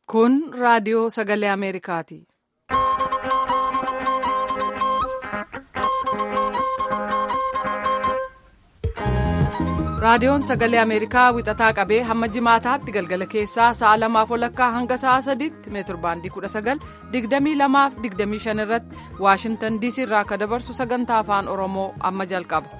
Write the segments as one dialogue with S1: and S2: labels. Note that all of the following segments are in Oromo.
S1: Kun raadiyoo sagalee Ameerikaati. Raadiyoon sagalee Ameerikaa wixataa qabee hamma jimaataatti galgala keessaa sa'a lamaaf walakkaa hanga sa'a sadiitti meetirbaandii 19:22-25 irratti Waashintan DC irraa akka dabarsu sagantaa afaan Oromoo amma jalqaba.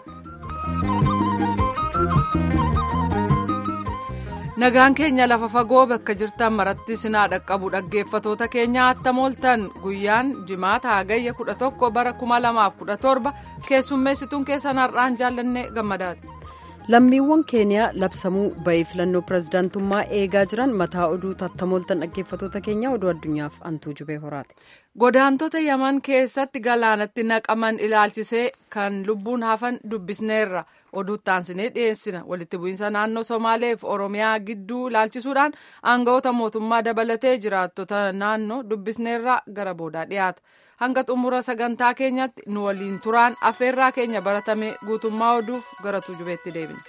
S1: Nagaan keenya lafa fagoo bakka jirtan maratti sinaa dhaqqabu dhaggeeffatoota keenya attam ooltan guyyaan jimaata hagayya 11 bara 2017 keessummeessituun keessan har'aan jaallanne gammadaati.
S2: lammiiwwan keeniyaa labsamuu ba'ee filannoo pirezidaantummaa eegaa jiran mataa oduu tattamooltan dhaggeeffatoota keenya oduu addunyaaf antuu jubee horaati.
S1: godaantota yaman keessatti galaanatti naqaman ilaalchisee kan lubbuun hafan dubbisneerra oduu taansinee dhiyeessina walitti bu'iinsa naannoo somaaleef oromiyaa gidduu ilaalchisuudhaan aangawoota mootummaa dabalatee jiraattota naannoo dubbisneerra gara boodaa dhiyaata. hanga xumura sagantaa keenyatti nu waliin turaan affeerraa keenya baratame guutummaa oduuf gara tujubeetti deebina.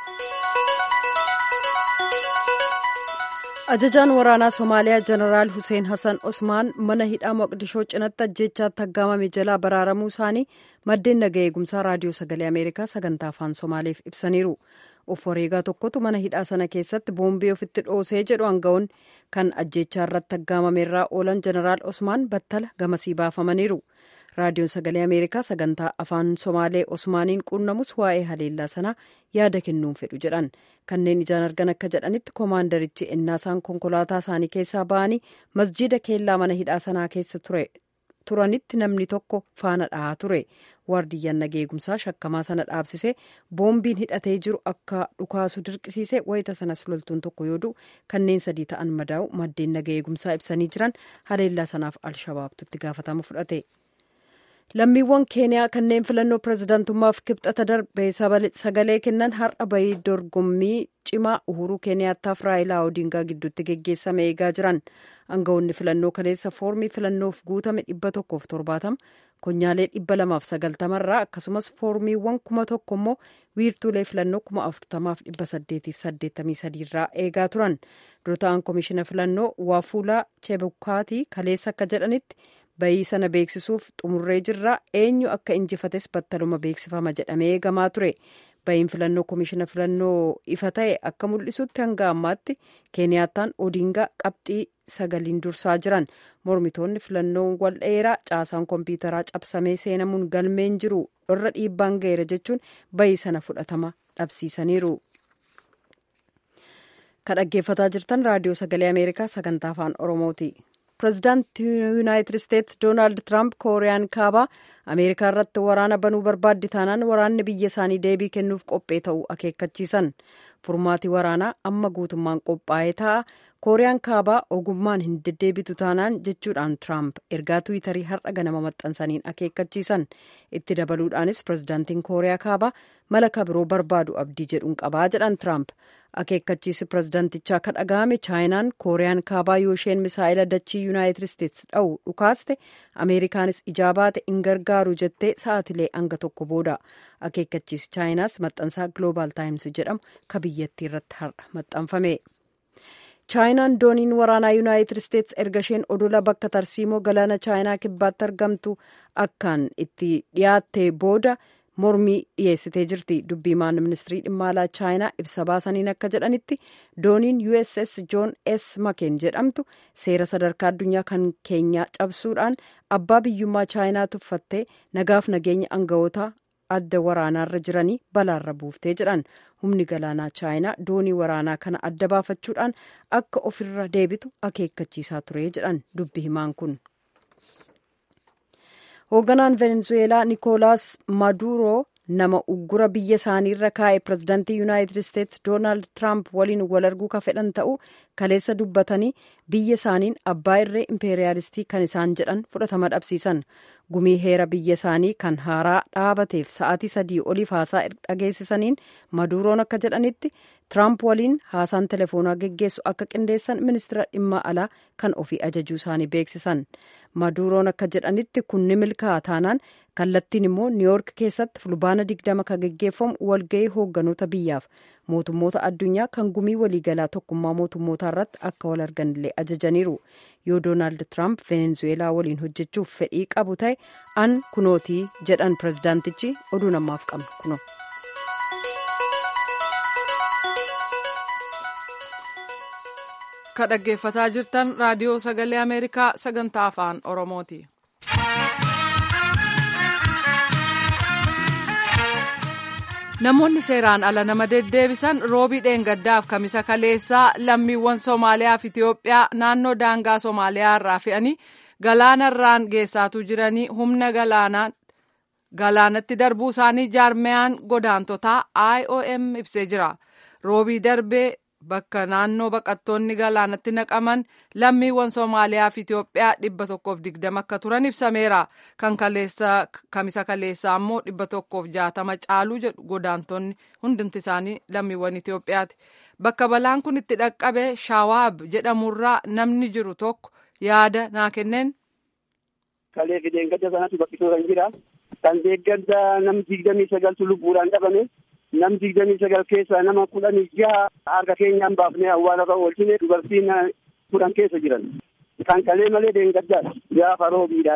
S2: ajajaan waraanaa somaaliyaa jeneraal hussein hassan osmaan mana hidhaa moqdishoo cinatti ajjeechaatti aggaamame jalaa baraaramuu isaanii maddeen naga eegumsaa raadiyoo sagalee ameerikaa sagantaa afaan somaaleef ibsaniiru. of wareegaa tokkotu mana hidhaa sana keessatti boombii ofitti dhoosee jedhu aangawoonni kan ajjeechaa irratti aggaamameerraa oolan jeneraal osmaan battala gamasii baafamaniiru raadiyoon sagalee ameerikaa sagantaa afaan somaalee osmaaniin quunnamus waa'ee haleellaa sanaa yaada kennuun fedhu jedhan kanneen ijaan argan akka jedhanitti koomaandarichi ennaasaan konkolaataa isaanii keessaa ba'anii masjiida keellaa mana hidhaa sanaa keessa turanitti namni tokko faana dhahaa ture waardiyyaan nageegumsaa shakkamaa sana dhaabsisee boombiin hidhatee jiru akka dhukaasu dirqisiise wayita sanas loltuun tokko yoo du'u kanneen sadii ta'an madaa'u maddeen nageegumsaa ibsanii jiran haleellaa sanaaf alshabaabtutti gaafatama fudhate. lammiiwwan keeniyaa kanneen filannoo pirezidaantummaaf kibxata darbee sagalee kennan har'a bahii dorgommii cimaa uhuruu keeniyaataaf raayilaa odingaa gidduutti geggeessame eegaa jiran aangawoonni filannoo kaleessa foormii filannoof guutame dhibba tokkoof torbaatama konyaalee dhibba lamaaf sagaltamarraa akkasumas foormiiwwan kuma tokko immoo wiirtuulee filannoo kuma afurtamaaf dhibba saddeetiif saddeettamii sadiirraa eegaa turan dura ta'an koomishina filannoo waafuulaa chebukaatii kaleessa akka jedhanitti bayii sana beeksisuuf xumurree jirra eenyu akka injifates battaluma beeksifama jedhamee eegamaa ture bayiin filannoo koomishina filannoo ifa ta'e akka mul'isutti hanga ammaatti keeniyaattaan odingaa qabxii sagaliin dursaa jiran mormitoonni filannoon wal dheeraa caasaan kompiitaraa cabsamee seenamuun galmeen jiru irra dhiibbaan ga'eera jechuun bayii sana fudhatama dhabsiisaniiru. kan dhaggeeffataa jirtan raadiyoo sagalee ameerikaa sagantaa afaan oromooti. pirezidaantii yuunaayitid isteetsi doonaald tiraamp kooriyaan kaabaa ameerikaa irratti waraana banuu barbaaddi taanaan waraanni biyya isaanii deebii kennuuf qophee ta'uu akeekkachiisan furmaati waraanaa amma guutummaan qophaa'ee ta'a kooriyaan kaabaa ogummaan hin deddeebitu taanaan jechuudhaan tiraamp ergaa tiwiitarii har'a ganama maxxansaniin akeekkachiisan itti dabaluudhaanis pirezidaantiin kooriyaa kaabaa mala kabiroo barbaadu abdii jedhuun qabaa jedhan tiraamp akeekkachiisi pirezidaantichaa ka dhaga'ame chaayinaan kooriyaan kaabaa yoo isheen misaa'ila dachii yuunaayitid isteetsi dha'u dhukaaste ameerikaanis ijaa baate hin gargaaru jettee sa'aatilee hanga tokko booda akeekkachiisi chaayinaas maxxansaa gloobaal taayims jedhamu ka biyyattii irratti har'a maxxanfame. chaayinaan dooniin waraanaa yuunaayitid isteetsi erga isheen odola bakka tarsiimoo galaana chaayinaa kibbaatti argamtu akkaan itti dhiyaatte booda mormii dhiyeessitee jirti dubbiimaan ministirii dhimma alaa chaayinaa ibsa baasaniin akka jedhanitti dooniin uss joon s makeen jedhamtu seera sadarkaa addunyaa kan keenyaa cabsuudhaan abbaa biyyummaa chaayinaa tuffattee nagaaf nageenya aangawoota adda waraanaarra jiranii balaarra buuftee jedhan humni galaanaa chaayinaa doonii waraanaa kana adda baafachuudhaan akka ofirra deebitu akeekkachiisaa ture jedhan dubbi himaan kun. hoogganaan venezueelaa nikoolaas maduuroo nama uggura biyya isaaniirra kaa'e pirezidaantii yuunaayitid isteetsi doonaald tiraamp waliin wal arguu ka fedhan ta'uu kaleessa dubbatanii biyya isaaniin abbaa irree impeeriyaalistii kan isaan jedhan fudhatama dhabsiisan gumii heera biyya isaanii kan haaraa dhaabateef sa'aatii sadii oliif haasaa dhageessisaniin maduuroon akka jedhanitti tiraamp waliin haasaan telefoonaa geggeessu akka qindeessan ministira dhimma alaa kan ofii ajajuu isaanii beeksisan maduuroon akka jedhanitti kun ni milkaa'a taanaan kallattiin immoo niiwyoork keessatti fulbaana digdama kan geggeeffamu walga'ii hoogganoota biyyaaf mootummoota addunyaa kan gumii waliigalaa tokkummaa mootummootaa irratti akka wal arganillee ajajaniiru yoo doonaald tiraamp venezuweelaa waliin hojjechuuf fedhii qabu ta'e an kunootii jedhan pirezidaantichi oduu namaaf qabnu kuno.
S1: ka dhaggeeffataa jirtan raadiyoo sagalee ameerikaa sagantaa afaan oromooti. namoonni seeraan ala nama deddeebisan roobii dheengaddaaf kamisa kaleessaa lammiiwwan soomaaliyaa fi itiyoophiyaa naannoo daangaa soomaaliyaa irraa fe'anii galaanarraan geessaatuu jiranii humna galaanaan galaanatti darbuu isaanii jaarmeyaan godaantotaa iom ibsee jira roobii darbee bakka naannoo baqattoonni galaanatti naqaman lammiiwwan soomaaliyaa fi itiyoophiyaa dhibba tokkoof digdama akka turan ibsameera kan kamisa kaleessaa ammoo dhibba tokkoof jaatama caaluu jedhu godaantonni hundumti isaanii lammiiwwan itiyoophiyaati bakka balaan kun itti dhaqqabe shaawaab jedhamurraa namni jiru tokko yaada naa kenneen.
S3: kalee fi deeggarsa sanatti baqqisoo kan jira kan deeggarsa nam digdamii sagaltu lubbuudhaan dhabame. nam digdamii sagal keessaa nama kudhanii jaha harka keenyaan baafnee awwaala irra oolchine dubartiin kudhan keessa jiran kan kalee malee deengaggaadha gaafa roobiidha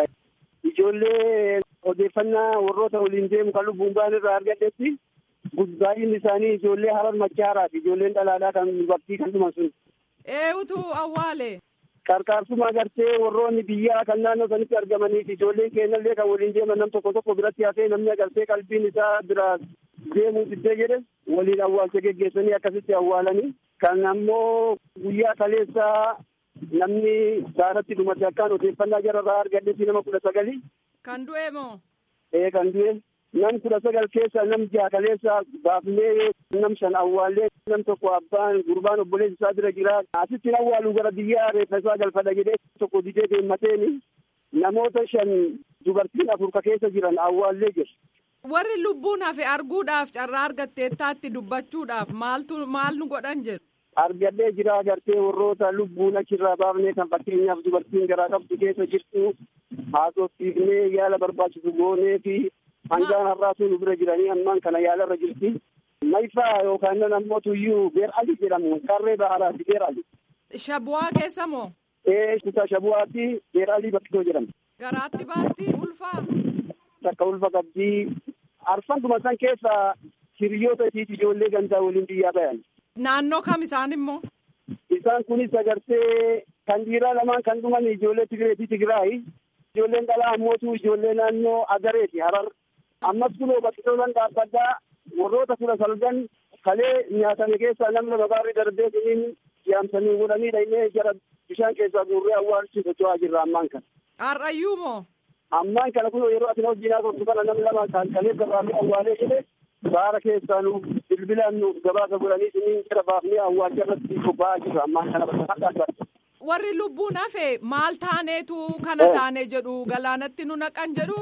S3: ijoollee odeeffannaa warroota waliin deemu kan lubbuun ba'an irraa argadhetti baay'inni isaanii ijoollee harar machaaraati ijoolleen dhalaadhaa kan dubartii kan dhuman sun.
S1: Eewutu awwaale.
S3: Qarqaarsuma gartee warroonni biyyaa kan naannoo sanitti argamaniif ijoolleen keenyallee kan waliin deeman nam tokko tokko biratti hafee namni agartee qalbiin isaa bira deemuu diddee jedhe waliin awwaalcha geggeessanii akkasitti awwaalanii kan ammoo guyyaa kaleessaa namni saaratti dhumate akkaan odeeffannaa jararraa argadhetti nama kudha sagali.
S1: Kan du'e moo?
S3: Ee kan du'e nam kudha sagal keessa nam jaha kaleessa baafnee nam shan awwaallee nam tokko abbaan gurbaan obboleessi isaa bira jira asitti awwaaluu gara biyyaa reeffa isaa galfadha jedhee tokko didee deemmateeni namoota shan dubartiin afur ka keessa jiran awwaallee jiru.
S1: warri lubbuun hafe arguudhaaf carraa argatteettaatti dubbachuudhaaf maaltu maal nu godhan jedhu.
S3: Argadhee jira agartee warroota lubbuun achirraa baafnee kan fakkeenyaaf dubartiin garaa qabdu keessa jirtu haasofsiifnee yaala barbaachisu goonee fi hangaan har'aatu nu bira jiranii ammaan kana yaalarra jirti. Maifaa yookaan nan ammoo tuyyuu beer ali jedhamu qarree baharaati beer ali.
S1: Shabu'aa keessa moo?
S3: Ee kutaa shabu'aatti beer ali baqqisoo jedhama.
S1: Garaatti baatti ulfaa.
S3: Takka ulfa qabdii arfanduma san keessa hiriyoota isiiti ijoollee gandaa waliin biyyaa bayan.
S1: Naannoo kam isaan immoo?
S3: Isaan kunis agartee kan dhiiraa lamaan kan dhuman ijoollee Tigiree fi Tigiraayi. Ijoolleen dhalaa ammootu ijoollee naannoo Agareeti Harar. Ammas kunoo baqqisoolan dhaabbaddaa warroota kudha salgan kalee nyaatame keessaa namni babaarri darbee siniin yaamsanii godhanii dhaynee jara bishaan keessaa guurree awwaalchi socho'aa jirra ammaan kana.
S1: Har'ayyuu moo?
S3: ammaan kana kun yeroo asin hojii tortu kana namni lama kan kalee gabaafnee awwaalee jedhe baara keessaa nu bilbilaan nu gabaasa godhanii siniin jara baafnee awwaalcha irratti bobba'aa jirra ammaan kana bakka
S1: Warri lubbuun hafe maal taaneetu kana taane jedhu galaanatti nu naqan jedhu.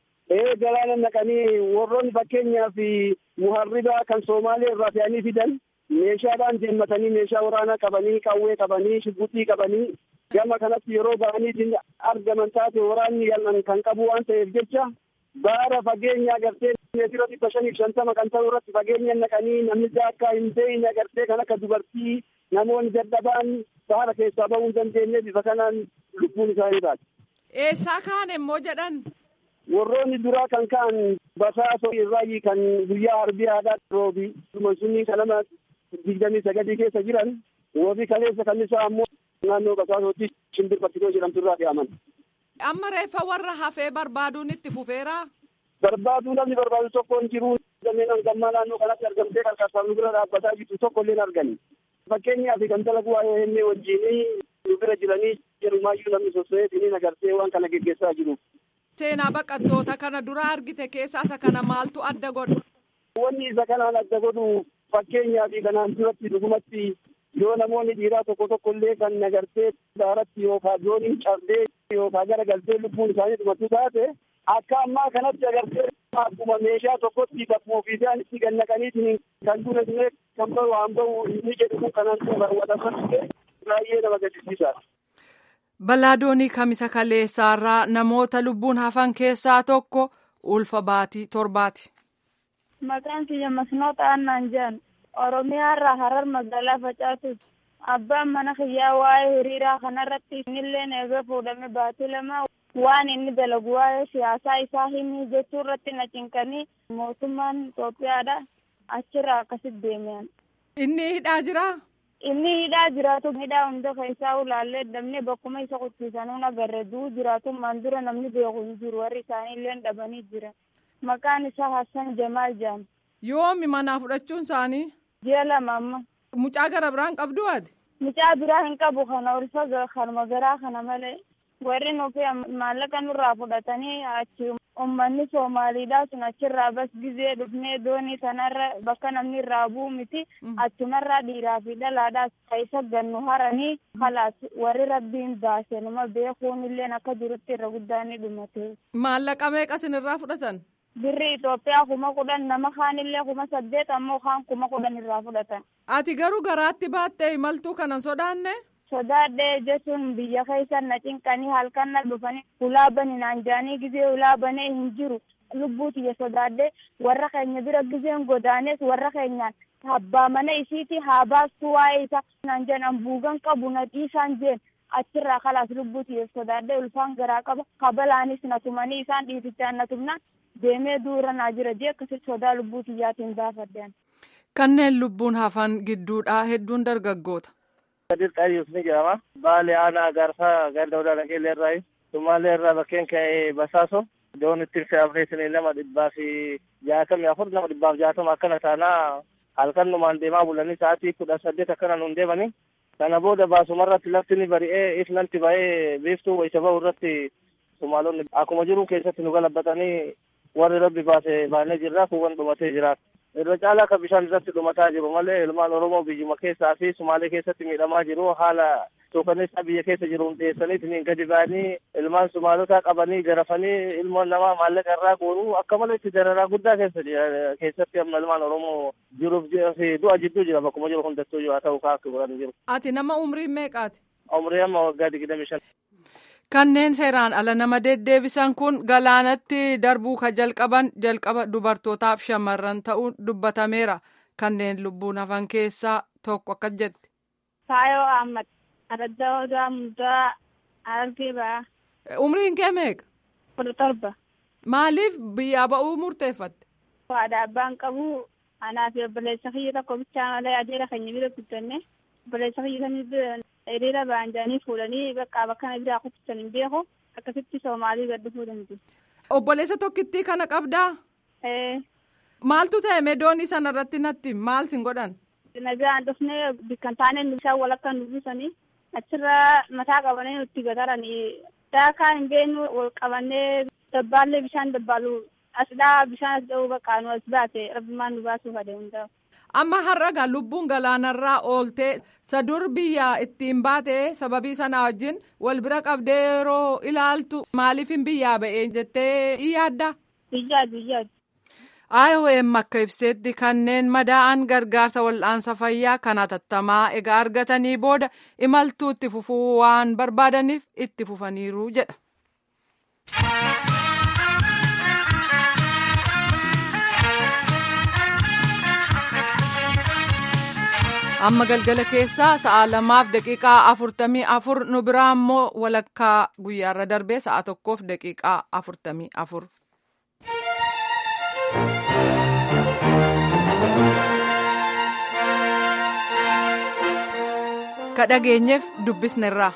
S3: Ee galaana naqanii warroonni fakkeenyaaf muharribaa kan Soomaalee irraa fe'anii fidan meeshaadhaan deemmatanii meeshaa waraanaa qabanii qawwee qabanii shibbuxii qabanii gama kanatti yeroo ba'anii argaman taate waraanni yal'an kan qabu waan ta'eef jecha baara fageenya agartee meetira dhibba shaniif shantama kan ta'u irratti fageenya naqanii namni akka hin beeyne agartee kan akka dubartii namoonni dadhabaan baara keessaa ba'uu hin dandeenye bifa kanaan lubbuun isaanii baate.
S1: Eessaa kaan immoo jedhan.
S3: warroonni duraa kan ka'an basaasoo irraayi kan guyyaa arbii aadaa roobi sunii kanama digdamii sagadii keessa jiran roobi kaleessa kan isaa ammoo naannoo basaasootti shimbir bakkitoo jedhamtu irraa fe'aman.
S1: Amma reeffa warra hafee barbaaduun itti fufeera.
S3: Barbaaduu namni barbaadu tokko hin jiru. Dameen hangammaa naannoo kanatti argamtee qarqarsaaf nu bira dhaabbataa jirtu tokko illee argani. Fakkeenyaaf kan dalagu waa'ee hennee wajjinii nu bira jiranii jedhumaayyuu namni sosso'ee siniin agartee waan kana geggeessaa jiru.
S1: Seenaa baqattoota kana dura argite keessaa isa kana maaltu adda godha?
S3: Wanni isa kanaan adda godhu fakkeenyaa fi kanaan duratti dhugumatti yoo namoonni dhiiraa tokko tokko illee kan nagartee daaratti yookaan dooniin cabdee yookaan gara galtee lubbuun isaanii dhumatu taate akka ammaa kanatti agartee akkuma meeshaa tokkotti bakkuma ofii isaanitti gannaqaniitiin kan dura illee kan bahu waan bahu inni jedhu kun kanaan dura raawwataman baay'ee nama gaddisiisaadha.
S1: Balaa doonii kamisa kaleessaarraa namoota lubbuun hafan keessaa tokko ulfa baatii torbaati.
S4: Maqaan kiyya masnoota annaan jedhan Oromiyaa irraa harar magaalaa facaasuuti. Abbaan mana kiyyaa waa'ee hiriiraa kanarratti innillee eegee fuudhame baatii lama waan inni dalagu waa'ee siyaasaa isaa himi jechuu irratti na cinqanii mootummaan Itoophiyaadha achirraa akkasitti deemean.
S1: Inni hidhaa jiraa?
S4: Inni hidhaa jiraatu hidhaa hunda keessaa ulaallee dabnee bakkuma isa quttisanuu agarre duu jiraatummaan dura namni beeku hin jiru warri isaanii illee dhabanii jira. Maqaan isaa Hassan Jamaal jedhama.
S1: Yoomi manaa fudhachuun isaanii?
S4: Ji'a lama amma.
S1: Mucaa gara biraan qabdu ati?
S4: Mucaa biraa hin qabu kana ulfa kanuma garaa kana malee. Warri nuti maallaqa nurraa fudhatanii achi uummanni Soomaaliidhaa sun achirraa bas gizee dhufnee doonii sanarra bakka namni irraa bu'u miti achumarraa dhiiraa fi dhalaadhaas keessa gannu haranii kalaas warri rabbiin baase nama beekuun illee akka jirutti irra guddaan ni dhumate.
S1: Maallaqa meeqa isinirraa fudhatan?
S4: Birri Itoophiyaa kuma kudhan nama kaan illee kuma saddeet ammoo kaan kuma kudhan irraa fudhatan.
S1: Ati garuu garaatti baattee imaltuu kanan sodaanne?
S4: sodaadhee jechuun biyya keessa na cinqanii halkan na dhufanii ulaa bani naan jaanii gizee ulaa banee hin jiru lubbuu tiyya sodaadhee warra keenya bira gizeen godaanes warra keenyaan abbaa mana isiiti haa baastu waa'ee isa naan jeen ambuugan qabu na dhiisaan jeen achirraa kalaas lubbuu tiyya sodaadhee ulfaan garaa qaba kabalaanis na tumanii isaan dhiitichaan na tumnaan deemee duura naa jira jee akkasitti sodaa lubbuu tiyyaatiin baafaddean.
S1: Kanneen lubbuun hafan gidduudhaa hedduun dargaggoota.
S5: Kadir Xayyus ni jedhama. Baali aanaa gaarsaa ganda odaa dhaqeellee irraa Sumaalee irraa bakkeen ka'ee Basaaso. Doon ittiin fe'amneetiin nama dhibbaa fi jaatamii afur nama dhibbaaf jaatama akkana taanaa halkan numaan deemaa bulanii sa'aatii kudha saddeet akkana nuun deemanii. Kana booda baasumarratti lafti ni bari'ee ifnanti ba'ee biiftuu wayisa ba'u irratti Sumaalonni akkuma jiru keessatti nu galabbatanii warri rabbi baase baanee jirra kuuwwan dhumatee jiraata. irra caalaa akka bishaan irratti dhumataa jiru malee ilmaan oromoo biyyuma keessaa fi sumaalee keessatti miidhamaa jiru haala suukaneessaa biyya keessa jiru dhiyeessaniitiin gadi ba'anii ilmaan sumaalotaa qabanii garafanii ilmoon namaa maallaqa irraa guuruu akka malee itti dararaa guddaa keessa keessatti amma ilmaan oromoo jiruuf fi du'a jidduu jira bakkuma jiru hundattuu haa ta'u akka godhan jiru.
S1: Ati nama umrii meeqaati?
S5: Umrii amma waggaa digdami shan.
S1: Kanneen seeraan ala nama deddeebisan kun galaanatti darbuu ka jalqaban jalqaba dubartootaaf shamarran ta'uun dubbatameera. Kanneen lubbuun hafan keessaa tokko akkas jetti.
S4: Faayoo Ahmad, Adda Odaa Mudaa, Argee Ba'aa.
S1: Umriin kee meeqa?
S4: Kudha torba.
S1: Maaliif biyyaa ba'uu murteeffatte?
S4: Haadha abbaan qabu anaa fi obboleessa kiyya tokko bichaa malee adeera keenya bira guddanne obboleessa kiyya sanii bira hiriira ba'an jedhanii fuudhanii bakka bakka kana biraa kuttisan hin beeku akkasitti soomaalii gad dhufuu danda'u.
S1: Obboleessa tokkittii kana qabdaa? Maaltu ta'e meedoonii sana irratti natti maal sin godhan?
S4: Nagaan dhufnee bikkan taanee bishaan walakka nu buusanii achirra mataa qabanii nutti gataranii daakaa hin beeknu wal qabannee dabbaallee bishaan dabbaalu asdhaa bishaan as dha'uu bakka nu as baate rabbimaan nu baasuuf adeemu ta'u.
S1: Amma har'a lubbuun galaanarraa ooltee sadur biyya ittiin baate sababii sana wajjin wal bira qabdee yeroo ilaaltu maaliif hin biyyaa ba'ee jettee in yaadda?
S4: Biyyaa biyyaa.
S1: IOM akka ibseetti kanneen madaa'an gargaarsa wal'aansa fayyaa kan hatattamaa egaa argatanii booda imaltuu itti fufuu waan barbaadaniif itti fufaniiru jedha. amma galgala keessaa sa'a lamaaf daqiiqaa afurtamii afur nu biraa immoo walakkaa guyyaarra darbee sa'a tokkoof daqiiqaa afurtamii afur. ka dhageenyeef dubbisnerraa.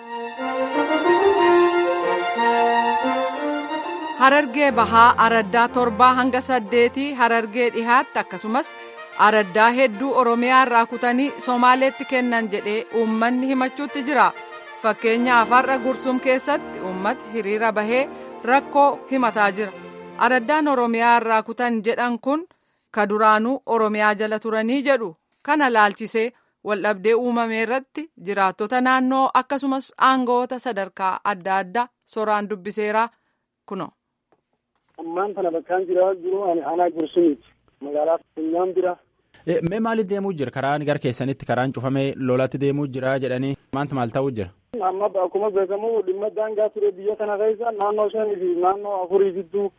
S1: Harargee bahaa araddaa torbaa hanga saddeetii harargee dhihaatti akkasumas araddaa hedduu oromiyaa irraa kutanii somaaleetti kennan jedhee uummanni himachuutti jira fakkeenyaaf har'a gursum keessatti uummati hiriira bahee rakkoo himataa jira araddaan oromiyaa irraa kutan jedhan kun ka duraanuu oromiyaa jala turanii jedhu kana laalchisee waldhabdee uumame irratti jiraattota naannoo akkasumas aangoota sadarkaa adda addaa soraan dubbiseeraa kuno.
S3: ammaan kana bakkaan jira jiru ani aanaa gursumiiti magaalaa funyaan bira.
S6: Mee maaliif deemuu jira karaan gara keessanitti karaan cufamee lolatti deemuu jira jedhanii maanta maal ta'uu jira?
S3: Amma akkuma beekamu dhimma daangaa ture biyya kana keessa naannoo shanii fi naannoo afurii gidduu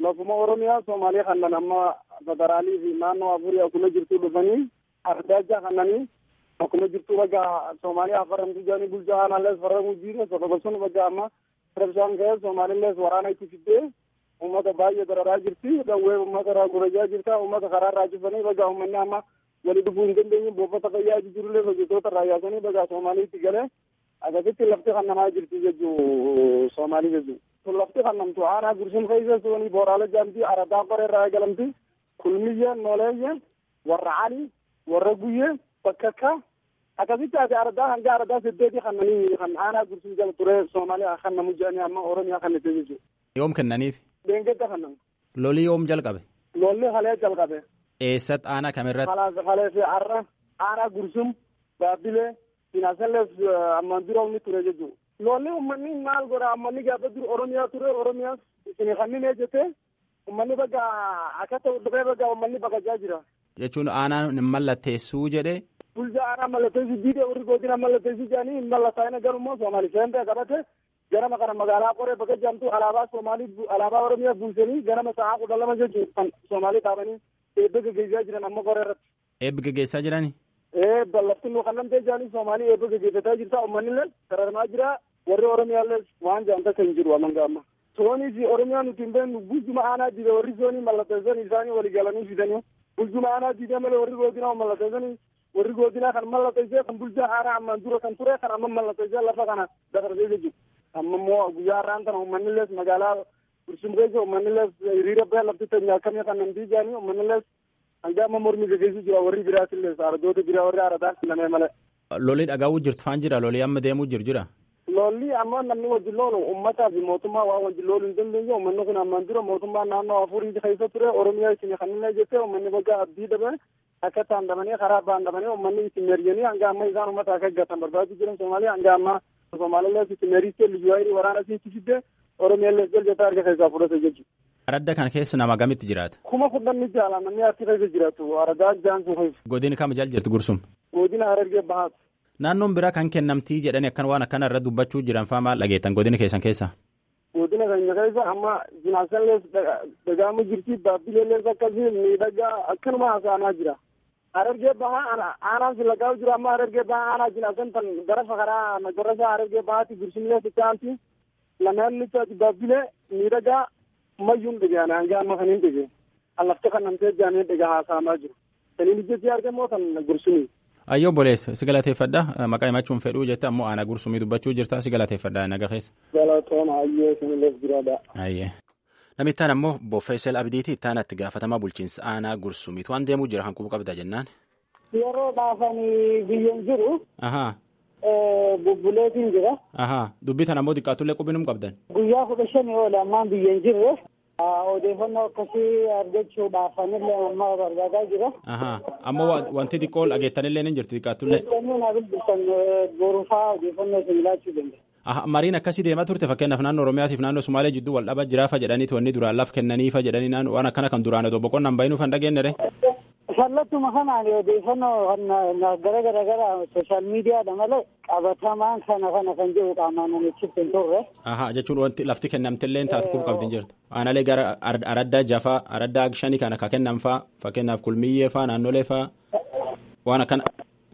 S3: lafuma oromiyaa soomaaliyaa kannan amma federaalii fi naannoo afurii akkuma jirtu dhufanii ardaajaa kannanii akkuma jirtu baga soomaaliyaa afaramtu jaanii bulchaa aanaallees farramuu jiire sodogosun baga amma rabshaan ka'ee soomaalillees waraana itti fiddee ummata baay'ee dararaa jirti dhawwee ummata irraa gurajaa jirta ummata karaa irraa cufanii baga ummanni amma wali dhufuu hin dandeenye buufata fayyaa jirullee hojjettoota irraa yaasanii baga soomaaliitti galee akkasitti lafti kannamaa jirti jechuu soomaalii jechuu sun lafti kannamtu aanaa gursum keessa suni booraalee jaamti aradaa qoree irraa eegalamti kulmiyye nooleeyye warra cali warra guyye bakkakka akkasitti ati aradaa hanga aradaa saddeeti kannanii kan aanaa gursum jala ture soomaaliyaa kannamu jedhanii amma oromiyaa kannite jechuu
S6: yoom kennaniif
S3: deengedda kannam
S6: lolii yoom jalqabe
S3: lolli halee jalqabe
S6: eessatti aanaa kamirratti
S3: Kalaas halee fi arra aanaa gursum baabbilee sinaasallees ammaan dura inni ture jechuudha. Lolli uummanni maal godha ammanni gaafa dura Oromiyaa ture Oromiyaas isin kanneen jette uummanni baga akka ta'u dhufee baga uummanni baqachaa jira.
S6: jechuun aanaan hin mallatteessuu jedhe
S3: Bulchaa aanaa mallatteessi diidee warri godina mallatteessi jedhanii hin mallattaa'ina garummoo Soomaali seentee qabate ganama kana magaalaa qoree bakka jaamtu alaabaa Soomaalii bu- alaabaa Oromiyaa buusanii ganama sa'aa kudha lama jechuun kan Soomaalii dhaabanii eebba gaggeessaa jiran amma qoree irratti.
S6: eebbi gaggeessaa jirani
S3: ee ballafti nu kannamtee jaanii Soomaalii eebba gaggeeffataa jirta uummanni sararamaa jira warri Oromiyaallee waan jaanta kan jiru amanga amma. Soonii fi Oromiyaa nuti hin beeknu bulchuma aanaa diide warri soonii mallatteessan isaanii walii galanii fidanii bulchuma aanaa diide malee warri godinaa mallatteessanii warri godinaa kan mallatteessee kan bulchaa aanaa ammaan dura kan ture kan amma mallatteessee lafa kana dabarsee jechuudha. Amma immoo guyyaa har'aan kana uummanni magaalaa Gursum keessa uummanni hiriira ba'ee lafti teenyaa akkamii kan namtii jaanii uummanni hanga amma mormi gaggeessu jira warri biraatillee ardoota biraa warri aradaa kennamee malee.
S6: lolii dhagaa'uu jirtu faan jira lolii amma deemuu jiru jira
S3: Lolli amma namni wajjin loolu uummataa fi mootummaa waan wajjin looluu hin dandeenye uummanni kun ammaan dura mootummaa naannoo afurii keessa ture oromiyaa isin kanneen jettee uummanni bakka abdii dhabe akka taandamanii karaa baandamanii uummanni isin merjanii hanga amma isaan uummata akka gatan barbaadu jiran Soomaaliyaa hanga amma Soomaalillee isin meriittee liyyuu waraana siitti fidde oromiyaallee jaljataa arga keessaa fudhate jechuudha.
S6: aradda kana keessa nama gamitti jiraata
S3: Kuma fudhanni jaala namni achi keessa jiraatu aradaa jaansu keessa
S6: godina kam jal jirtu gursum
S3: godina harargee bahaatu.
S6: naannoon biraa kan kennamtii jedhanii akkan waan akkana irra dubbachuu jiran faa maal dhageettan godina keessan keessa
S3: godina keenya keessa amma jinaasallees dagaamu jirti baabbileellees akkasii miidhagaa akkanuma haasa'amaa jira. Harargee bahaa aanaan silaqaa jira amma harargee bahaa aanaa jinaasan tan gara fakaraa nagarasa harargee bahaatti gursumlees ittaanti lameen lichaati baabbilee miidhagaa mayyuun dhageen hanga amma kaniin dhageen allafte kan namtee jaanee dhagaa haasa'amaa jiru. Saniin ijjetti argamoo tan gursumii.
S6: ayyoo boleessa si galateeffadha maqaa himachuun fedhuu jette ammoo aanaa gursumii dubbachuu jirta si galateeffadha naga keessa
S3: Galatooma ayyee sinillees biraadha.
S6: ayyee namittaan ammoo boffeesel abdiiti ittaan itti gaafatamaa bulchiinsa aanaa gursumiitu waan deemuu jira kan qubu qabda jennaan
S3: Yeroo dhaafanii biyyan jiru
S6: ahaa
S3: bubbuleetiin jira.
S6: ahaa dubbitan ammoo xiqqaatullee qubinum qabdan
S3: guyyaa kudha shanii ol ammaan biyyan jirre odeeffannoo akkasii argachuudhaaf anillee amma barbaadaa jira.
S6: ahaa ammoo wa- wanti xiqqoo dhageettanillee ni jirti xiqqaatullee
S3: Odeeffannoo naa bilbiltan boruufaa odeeffannoo isin laachuu danda'a.
S6: Aha, mariin akkasii deemaa turte fakkeenyaaf naannoo Oromiyaatiif naannoo Sumaalee jidduu wal dhaba jiraafa jedhaniiti wanni duraan laf kennaniifa jedhanii naannoo waan akkana kan duraan otoo boqonnaan bahinuuf hin dhageenyere.
S3: Sallattuma kanaan odeeffannoo kan gara gara gara sooshaal miidiyaadha malee qabatamaan kana kana kan jiru qaamaan namichi hin turre.
S6: Aha, jechuun wanti lafti kennamtillee taatu quba qabdi hin jirtu. Aanaalee gara ar- araddaa jafaa, araddaa shanii kana ka kennan faa fakkeenyaaf kulmiyyee faa naannolee faa waan akkana.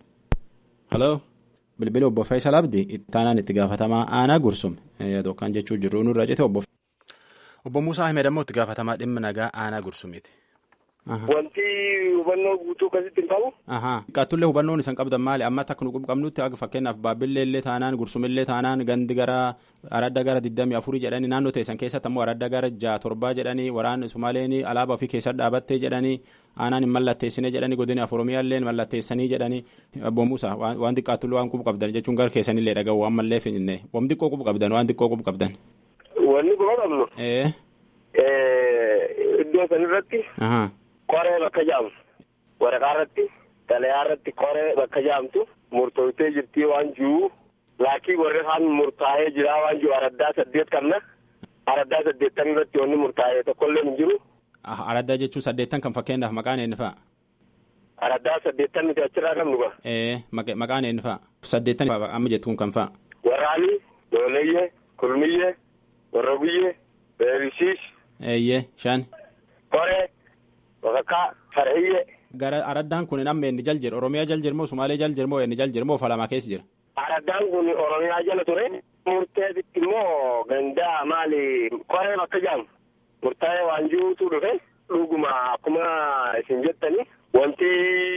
S6: Haloo. Bilbila obbo Faisal Abdi ittaanaan itti gaafatamaa aanaa gursum yookaan jechuu jirru nurra cite obbo. Obbo Muusaa Ahmed ammoo itti gaafatamaa dhimma nagaa aanaa gursumiiti.
S7: Wanti hubannoo guutuu akkasitti hin qabu.
S6: Ahaa. Qaatullee hubannoon isan qabdan maali? Amma akka nu qabnutti akka fakkeenyaaf baabbillee illee taanaan gursumillee taanaan gandi gara aradda gara digdamii afurii jedhanii naannoo teessan keessatti ammoo aradda gara ja'a torbaa jedhanii waraanni Sumaaleen alaabaa ofii keessa dhaabattee jedhanii aanaan hin mallatteessine jedhanii godina Oromiyaallee mallatteessanii jedhanii obbo Muusaa waan xiqqaatullee waan qubu qabdan jechuun gara keessanillee dhaga'u waan mallee finne waan xiqqoo qubu qabdan waan xiqqoo qubu qabdan.
S7: Wanni quba qabnu
S6: Ee.
S7: iddoo sanirratti
S6: Ahaa.
S7: qoree bakka jaamtu waraqaa irratti xalayaa irratti qoree bakka jaamtu murtooftee jirtii waan jiru laakii warri kaan murtaa'ee jira waan jiru araddaa saddeet qabna araddaa saddeettan irratti wanni murtaa'ee tokkollee hin jiru
S6: Araddaa jechuun saddeettan kan fakkeenyaaf maqaan eenyu fa'a?
S7: araddaa saddeettan nuti achirraa qabnu gaa
S6: Ee maqaan eenyu fa'a? Saddeettan amma jettu kun kan fa'a?
S7: warraanii dooleyyee kulmiyyee warra guyyee beerisiis
S6: Eeyyee shan.
S7: Koree bakakkaa farhiyyee.
S6: Gara araddaan kun amma inni jal jira Oromiyaa jal jirmoo Sumaalee jal jirmoo inni jal jirmoo Falamaa keessa jira.
S7: Araddaan kun Oromiyaa jala ture. Murteetitti immoo gandaa maali koree bakka jaamu. Murtaa'ee waan jiruutu dhufe dhuguma akkuma isin jettani wanti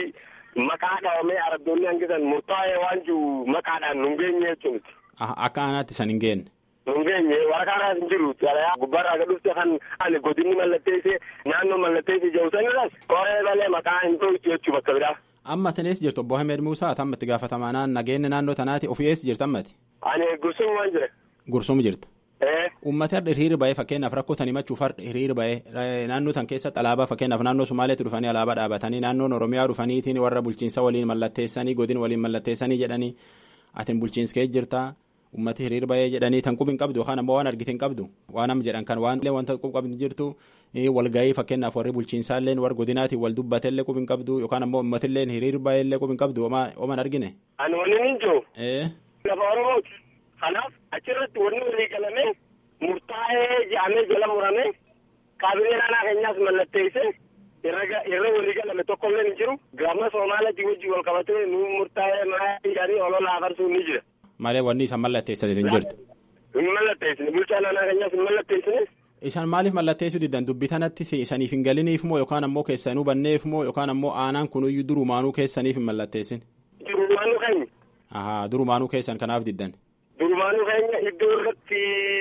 S7: maqaa dhahamee araddoonni hangisan murtaa'ee waan jiru maqaadhaan nu hin geenye jechuuti.
S6: Akka aanaatti san hin geenne.
S7: Nu hin geenye waraqaadhaas hin jiru. Gubbaarraa gad dhufte kan ani godinni mallatteessee naannoo mallatteessee jiru sanirras koree malee maqaa hin dhohitu jechuu bakka biraa.
S6: Amma tanees jirtu obbo Hamed Muusaa tammatti gaafatamaa nageenya naannoo tanaati ofii eessa jirtu ammati.
S7: Ani gursum waan jira.
S6: Gursum jirta. Uummata har'a hiriira ba'ee fakkeenyaaf rakkoo tan himachuuf har'a hiriira ba'ee naannoo tan keessatti alaabaa fakkeenyaaf naannoo Sumaaleetti dhufanii alaabaa dhaabatanii naannoon Oromiyaa dhufaniitiin warra bulchiinsa waliin mallatteessanii godin waliin mallatteessanii jedhanii atin bulchiinsa kee jirta uummati hiriira ba'ee jedhanii tan qubi hin qabdu yookaan ammoo waan argite hin qabdu waan amma jedhan kan waan wanta qubi qabdu jirtu walgahii fakkeenyaaf warri bulchiinsaallee warra godinaatiin wal dubbateellee qubi hin qabdu yookaan ammoo uummatillee hiriira ba'eellee qubi hin qabdu ooman argine.
S7: Ani waliin hin jiru. Lafa Oromooti. Kanaaf achirratti wanni walii galamee murtaa'ee jedhamee jala muramee kaabinee naannoo keenyaas mallatteessee irra walii galame tokkollee hin jiru. Gama Soomaaliyaatiin wajjin wal qabatee nu murtaa'ee maatii jedhanii olola afarsuun ni jira.
S6: Malee wanni isaan mallatteessate hin jirtu.
S7: Hin mallatteessine bulchaa naannoo keenyaas hin mallatteessine.
S6: Isaan maaliif mallatteessuu diddan dubbii tanatti isaniif hin galiniif moo yookaan ammoo keessanuu banneef moo yookaan ammoo aanaan kunuyyuu durumaanuu keessaniif hin mallatteessin.
S7: Durumaanuu keenya.
S6: Ahaa durumaanuu keessan kanaaf diddan.
S7: Durumaanuu keenya iddoo irratti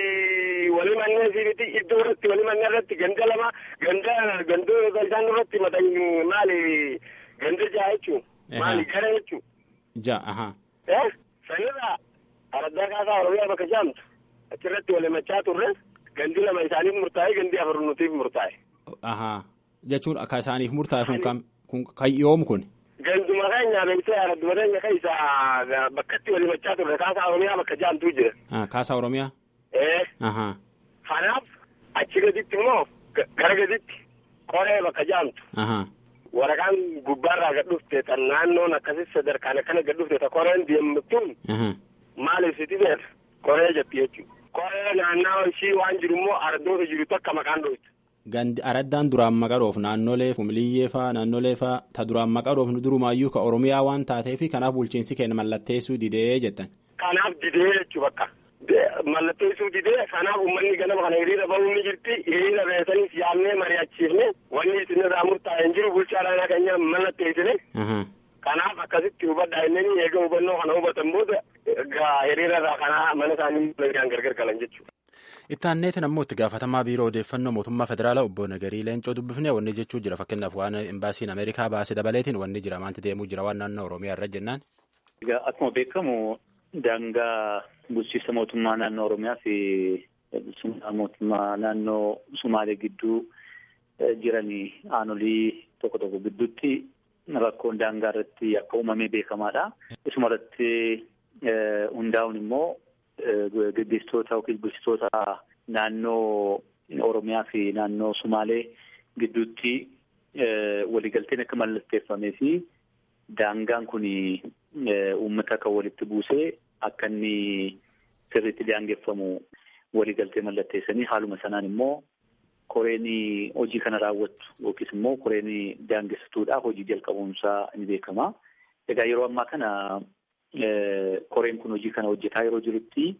S7: walii manneen siibiti iddoo irratti walii manneen irratti ganda lama ganda gandoo isaan irratti matan maali ganda ja'a jechuun maali gara jechuun.
S6: Ja'a ahaa.
S7: Eh sanirraa araddaa kaasaa Oromiyaa bakka jaamtu achirratti wal himachaa turre gandi lama isaaniif murtaa'e gandi afur nutiif murtaa'e.
S6: Ahaa jechuun akka isaaniif murtaa'e kun kam kun kan yoom kun.
S7: Ganduma keenya beeksisa aradduma keenya keessa bakkatti wal himachaa turre kaasaa Oromiyaa bakka jaamtuu jira.
S6: Kaasaa Oromiyaa.
S7: Ee.
S6: Ahaa.
S7: Kanaaf achi gaditti immoo gara gaditti qoree bakka jaamtu.
S6: Ahaa.
S7: Waraqaan gubbaarraa gad dhufte tan naannoon akkasii sadarkaan akkana gad dhufte ta koreen deemtuun. Maaliif siti beekta koree jetti jechuudha. Koree naannawaa ishii waan jiru immoo araddoota jiru takka maqaan dhooftu.
S6: Gandi araddaan duraan maqaroof naannolee fumiliyyee faa naannolee faa ta duraan maqaroof durumaayyuu ka Oromiyaa waan taateef kanaaf bulchiinsi keenya mallatteessuu didee jettan.
S7: Kanaaf didee jechuu bakka. Mallatteessuu didee kanaaf uummanni ganama kana hiriira bahuu ni jirti hiriira beesaniif yaadnee mari'achiifne wanni isinirraa murtaa'e hin jiru bulchaa naannoo keenya mallatteessine. Kanaaf akkasitti hubadhaa inni eega hubannoo kana hubatan booda hiriirarraa kanaa mana isaanii gargar galan jechuudha.
S6: Itti aanneetiin ammoo itti gaafatamaa biiroo odeeffannoo mootummaa federaalaa obbo Nagarii Leencoo dubbifnee wanni jechuu jira fakkeenyaaf waan imbaasiin Ameerikaa baase dabaleetiin wanni jira maanti deemuu jira waan naannoo Oromiyaa irra jennaan.
S8: Egaa akkuma beekamu daangaa bulchiinsa mootummaa naannoo Oromiyaa fi bulchiinsa mootummaa naannoo Sumaalee gidduu jiranii aanolii tokko tokko gidduutti rakkoon daangaa irratti akka uumamee beekamaadha. Isuma irratti hundaa'uun immoo gaggeessitoota yookiin bulchitoota naannoo Oromiyaa fi naannoo Sumaalee gidduutti waliigalteen akka mallatteeffamee fi daangaan kun uummata kan walitti buusee akka inni sirriitti daangeffamu waliigaltee mallatteessanii haaluma sanaan immoo koreen hojii kana raawwattu yookiis immoo koreen daangessituudhaaf hojii jalqabuunsaa ni beekama. Egaa yeroo ammaa kana koreen kun hojii kana hojjetaa yeroo jirutti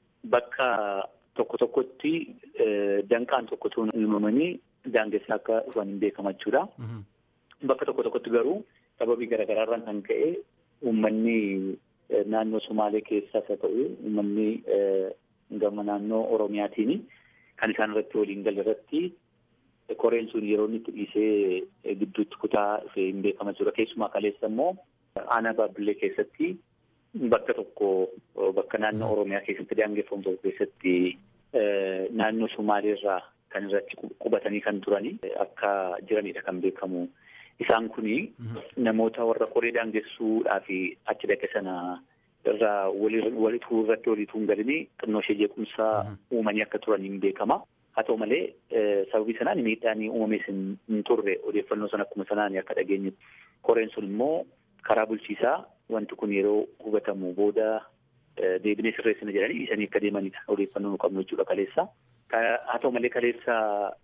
S8: bakka tokko tokkotti danqaan tokko tokko uumamanii daangessaa akka dhufan hin beekama jechuudha. Bakka tokko tokkotti garuu sababii garaagaraarraan kan ka'e uummanni naannoo Sumaalee keessaas haa ta'u uummanni gama naannoo Oromiyaatiin kan isaan irratti waliin galle irratti koreen sun yeroo inni itti dhiisee gidduutti kutaa dhufee hin beekama jechuudha. Keessumaa kaleessa immoo aanaa baabbillee keessatti bakka tokko bakka naannoo Oromiyaa keessatti daangeffamu tokko keessatti naannoo Sumaaleerraa kan irratti qubatanii kan turani akka jiranidha kan beekamu. Isaan kuni namoota warra qoree daangessuudhaa fi achi dhaqe sana irraa walituu irratti walituu hin galinii xinnoo ishee jeequmsaa uumanii akka turan hin beekama. Haa ta'u malee sababii sanaan miidhaan uumamees hin turre odeeffannoo sana akkuma sanaan akka dhageenyutti. Koreen sun immoo karaa bulchiisaa wanti kun yeroo hubatamu booda deebinee sirreessina jedhanii dhiisanii akka deemanidha odeeffannoo nu qabnu jechuudha kaleessa. Haa ta'u malee kaleessa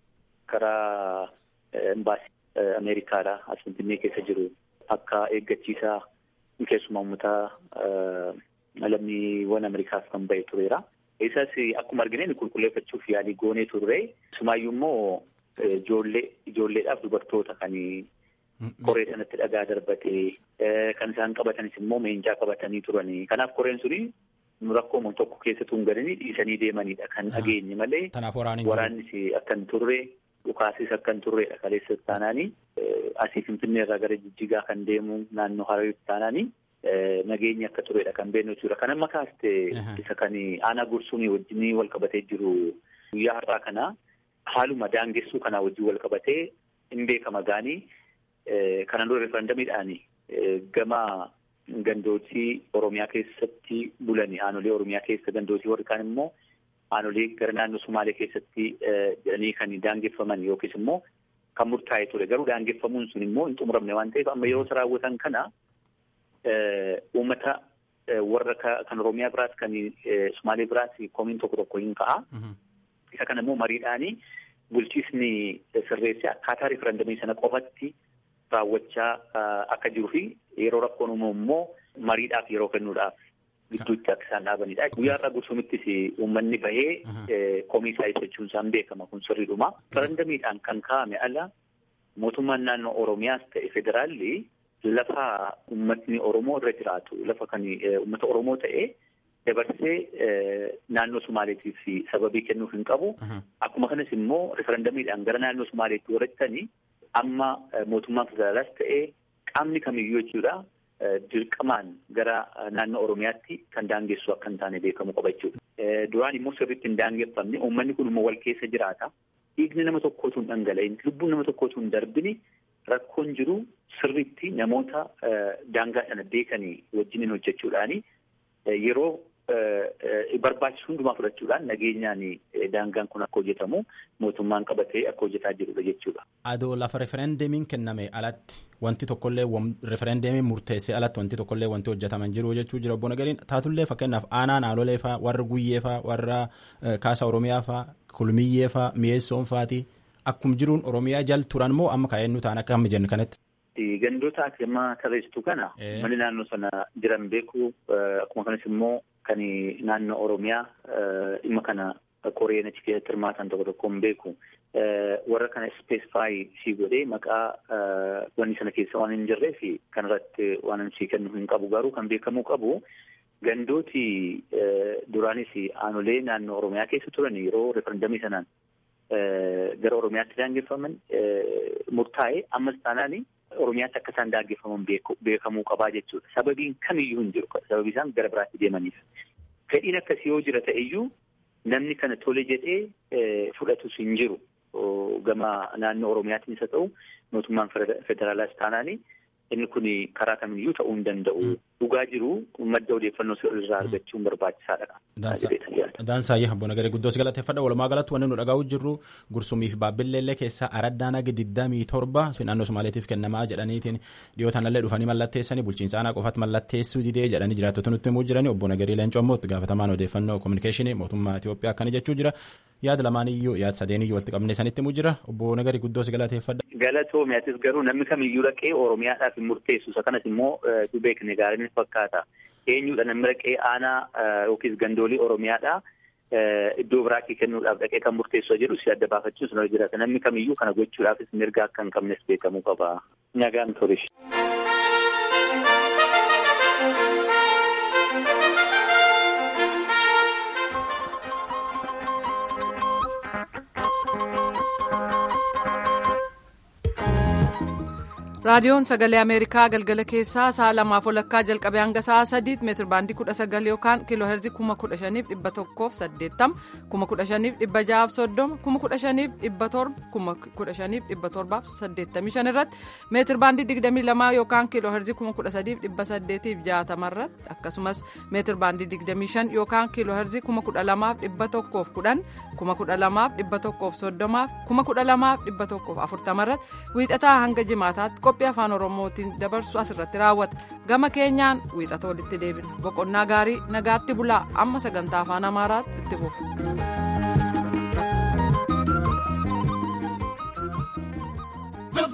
S8: karaa imbaasii Ameerikaadha as Finfinnee keessa jiru akka eeggachiisaa keessumaa uummataa lammiiwwan Ameerikaaf kan ba'e tureera. Isas akkuma argine qulqulleeffachuuf yaalii goonee turre. Sumaayyuu immoo ijoollee ijoolleedhaaf dubartoota kan koree sanatti dhagaa darbatee kan isaan qabatanis immoo meencaa qabatanii turanii. Kanaaf koreen suni rakkoo tokko keessattuu hin galanii dhiisanii deemanidha kan dhageenye malee.
S6: Kanaaf waraanni
S8: Waraannis akka hin turre dhukaasis akka hin turredha kaleessa taanaanii asii Finfinnee irraa gara Jijjigaa kan deemu naannoo Harawiitti taanaanii. Nageenyi akka turedha kan beeknu jechuudha. Kan amma kaaste isa kan aanaa gursuun wajjin wal qabatee jiru guyyaa har'aa kana haaluma daangessuu kanaa wajjin wal qabatee hin beekama gaanii kanan dura referendamiidhaan gama gandootii Oromiyaa keessatti bulanii aanolee Oromiyaa keessa gandootii warri kaan immoo aanolee gara naannoo Sumaalee keessatti jedhanii kan daangeffaman yookiis immoo kan murtaa'e ture. Garuu daangeffamuun sun immoo hin xumuramne waan ta'eef amma yeroo isa raawwatan kana. Uummata warra kan Oromiyaa biraas kan Sumaalee biraas komiin tokko tokko hin ka'a. Isa kana immoo mariidhaanii bulchiisni sirreessee akkaataa riferendamii sana qofatti raawwachaa akka jiruu fi yeroo rakkoon uumamu immoo mariidhaaf yeroo kennuudhaaf gidduutti akka isaan dhaabanidha. Guyyaa irraa gursumittis uummanni bahee komii isaa ibsachuun isaan beekama kun sirriidhuma. Riferendamiidhaan kan kaa'ame ala mootummaan naannoo Oromiyaas ta'e federaalli. Lafa uummatni Oromoo irra jiraatu lafa kan uummata Oromoo ta'e dabarsee naannoo Sumaaleetiif sababii kennuuf hin qabu. Akkuma kanas immoo referendamiidhaan gara naannoo Sumaaleetti warrattanii amma mootummaan federaalaas ta'e qaamni kamiyyuu jechuudha dirqamaan gara naannoo Oromiyaatti kan daangessu akka hin taane beekamu qaba jechuudha. Duraan immoo sirriitti hin daangeffamne uummanni kun immoo wal keessa jiraata. Dhiigni nama tokkootu hin dhangala'in lubbuun nama tokkootu hin darbini. Rakkoon jiru sirriitti namoota daangaa sana beekanii wajjiniin hojjechuudhaani yeroo barbaachisu hundumaa fudhachuudhaan nageenyaan daangaan kun akka hojjetamu mootummaan qabatee akka hojjetaa jirudha jechuudha.
S6: Adoo lafa referendamiin kenname alatti wanti tokkollee referendamiin murteessee alatti wanti tokkollee wanti hojjetaman jiru jechuu jira obbo Nagariin taatullee fakkeenyaaf aanaa naannolee fa'aa warra guyyee fa'aa warra kaasa oromiyaa fa'aa kulmiyyee fa'aa mi'eessoon fa'aati. Akkuma jiruun Oromiyaa jal turan moo amma kaa'ennu ta'an akka amma jennu kanatti.
S8: Gandoota amma tarreessitu kana mali naannoo sana jiran beeku akkuma kanas immoo kan naannoo Oromiyaa dhimma kana koreen achi keessatti hirmaatan tokko tokko hin beeku. Warra kana ispeesifaayi sii godhee maqaa wanni sana keessa waan hin jirree fi kanarratti waan sii kennu hin qabu garuu kan beekamuu qabu. Gandooti duraanis aanolee naannoo Oromiyaa keessa turan yeroo referendamii sanaan gara Oromiyaatti daangeffaman murtaa'e ammas taanaan Oromiyaatti akka isaan daangeffaman beekamuu qabaa jechuudha. Sababiin kamiyyuu hin jiru. Sababii isaan gara biraatti deemaniif. Fedhiin akkasii yoo jira ta'eyyuu namni kana tole jedhee fudhatus hin jiru. Gama naannoo Oromiyaattis haa ta'u mootummaan federaalaas taanaani inni kun karaa kamiyyuu ta'uu hin danda'u. Dhugaa jiru madda odeeffannoo irraa argachuun barbaachisaadha.
S6: Daansaayyaa abboon agaree guddoos galateeffadha walumaa galatti wanni nu dhagahu jirru gursumiif baabilleellee keessaa araddaan aga digdamii torba naannoo Somaaleetiif kennamaa jedhaniitiin dhiyootaan illee dhufanii mallatteessanii bulchiinsa aanaa qofaatti mallatteessuu didee jedhanii jiraattota nutti himuu jiranii obboon agaree leencoo immoo itti gaafatamaan odeeffannoo kominikeeshinii mootummaa Itoophiyaa akkana jechuu jira yaada lamaaniyyuu yaada sadeeniyyuu walitti qabnee sanitti himuu jira obboon agaree guddoos galateeffadha.
S8: Galatoomiyaattis garuu namni kamiyyuu dhaqee Oromiyaadhaaf hin murteessu isa kanas immoo beekne gaariin fakkaata. Eenyudha namni dhaqee aanaa yookiis gandoolii Oromiyaadhaa iddoo biraatti kennuudhaaf dhaqee kan murteessu jedhu si adda baafachuun sun jiraata. Namni kamiyyuu kana gochuudhaafis mirga akka hin qabnes beekamuu qaba. Nagaan turish.
S1: raadiyoon sagalee ameerikaa galgala keessaa sa'a lamaaf walakkaa jalqabee hanga sa'a sadiitti meetir baandii kudha sagal yookaan kiiloo heerzii kuma kudha shaniif dhibba tokkoof saddeettama kuma kudha shaniif dhibba ja'aaf soddoma kuma kudha shaniif dhibba torba kuma kudha shaniif dhibba torbaaf saddeettamii shan irratti meetir baandii digdamii lamaa yookaan kiiloo heerzii kuma kudha sadiif dhibba saddeetiif jaatama irratti akkasumas meetir baandii digdamii shan yookaan kiiloo heerzii kuma kudha lamaaf dhibba tokkoof kudhan kuma kudha lamaaf dhibba tokkoof soddomaaf kuma kudha lamaaf dhibba tokkoof afurtama irratti wiixataa hanga jimaataatti qophii afaan oromootiin dabarsu asirratti raawwata gama keenyaan wiixata walitti deebina boqonnaa gaarii nagaatti bulaa amma sagantaa afaan amaaraatti itti fufu.